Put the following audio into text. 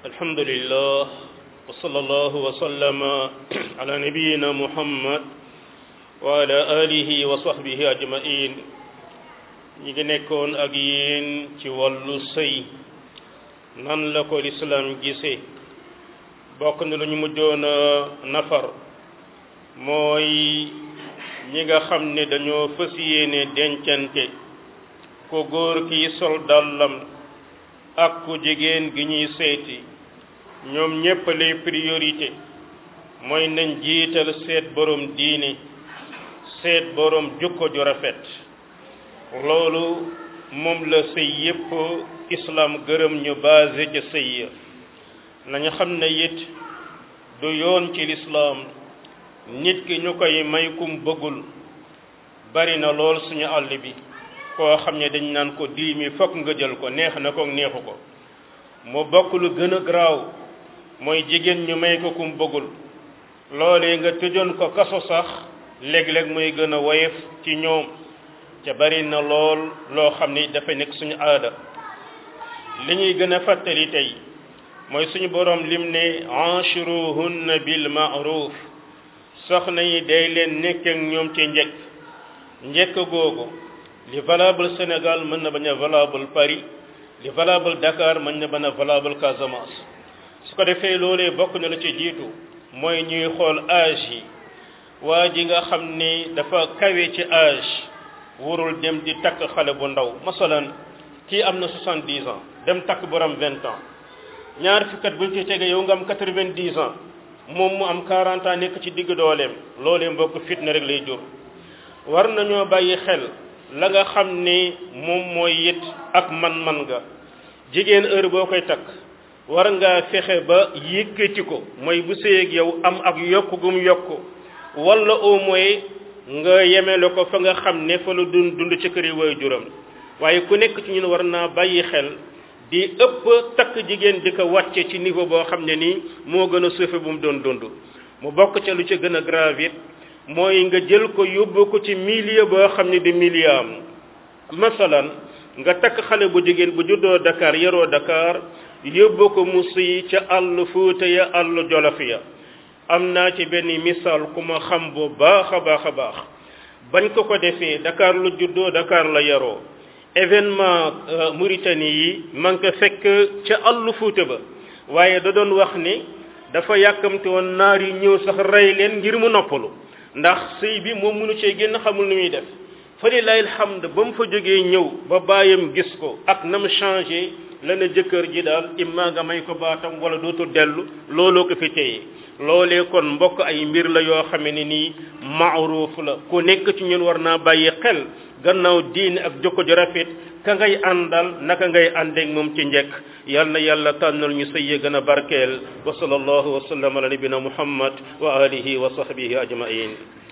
الحمد لله وصلى الله وسلم على نبينا محمد وعلى آله وصحبه أجمعين ñi ngi nekkoon ak yéen ci wàllu sëy nan la ko lislaam gisee bokk na lu ñu mujjoon a nafar mooy ñi nga xam ne dañoo fës yéene dencante ko góor kiy sol dàllam ak ku jigéen gi ñuy seeti ñoom ñépp lay priorité mooy nañ jiital seet borom diine seet borom jukko ju rafet loolu moom la sëy yépp islam gërëm ñu basé ca sëy ya nañu xam ne it du yoon ci lislaam nit ki ñu koy may kum bëggul bari na lool suñu àll bi koo xam ne dañ naan ko dii mi fokk nga jël ko neex na ko neexu ko mu bokk lu gën a garaaw mooy jigéen ñu may ko kum bëggul loolee nga tëjoon ko kaso sax léeg-léeg muy gën a woyof ci ñoom ca bari na lool loo xam ni dafa nekk suñu aada li ñuy gën a fàttali tey mooy suñu borom lim ne anchiruhunna bil ma'ruf soxna yi day leen nekk ak ñoom ci njëkk njëkk googu li valable Sénégal mën na bañ a valable Paris li valable Dakar mën na bañ a valable Casamance su ko defee loolee bokk na la ci jiitu mooy ñuy xool âge yi waa ji nga xam ni dafa kawe ci âge warul dem di takk xale bu ndaw masalan kii am na soixante-dix ans dem takk borom vingt ans ñaar fukkat buñ ci tege yow nga am quatre-vingt-dix ans moom mu am quarante ans nekk ci digg dooleem loolee mbokk fitna rek lay jur war nañoo bàyyi xel la nga xam ni moom mooy it ak man-man nga jigéen heure boo koy takk war ngaa fexe ba yëkkati ko mooy bu sëyeeg yow am ak yokk gum yokk wala au moins nga yemele ko fa nga xam ne fa la dund dund ci kër yi way juram waaye ku nekk ci ñun war naa bàyyi xel di ëpp takk jigéen di ko wàcce ci niveau boo xam ne nii moo gën a suufe bu mu doon dund mu bokk ca lu ci gën a grave it mooy nga jël ko yóbbu ko ci milieu boo xam ne di milieu am masalan nga takk xale bu jigéen bu juddoo Dakar yaroo Dakar yóbbu ko mu siy ca àll Fuuta ya àll Jolof ya am naa ci benn misaal ku ma xam bu baax a baax a baax bañ ko ko defee Dakar lu juddoo Dakar la yaroo événement Mauritanie yi man ko fekk ca àll Fuuta ba waaye da doon wax ni dafa yàkkamte woon naar yi ñëw sax rey leen ngir mu noppalu ndax sëy bi moom mënu cee génn xamul nu muy def fa lillahi alhamd ba mu fa jógee ñëw ba bàyyam gis ko ak na mu changé la na jëkkër ji daal imma nga may ko baatam wala dootul dellu looloo ko fi téye loolee kon mbokk ay mbir la yoo xame ne nii maaruuf la ku nekk ci ñun war naa bàyyi xel gannaaw diine ak jokko ju rafet ka ngay àndal naka ngay àndeek moom ci njekk yal na yàlla tànnal ñu sëy gën a barkeel wa sallallahu wa sallam ala nabina muhammad wa alihi wa sahbihi ajmain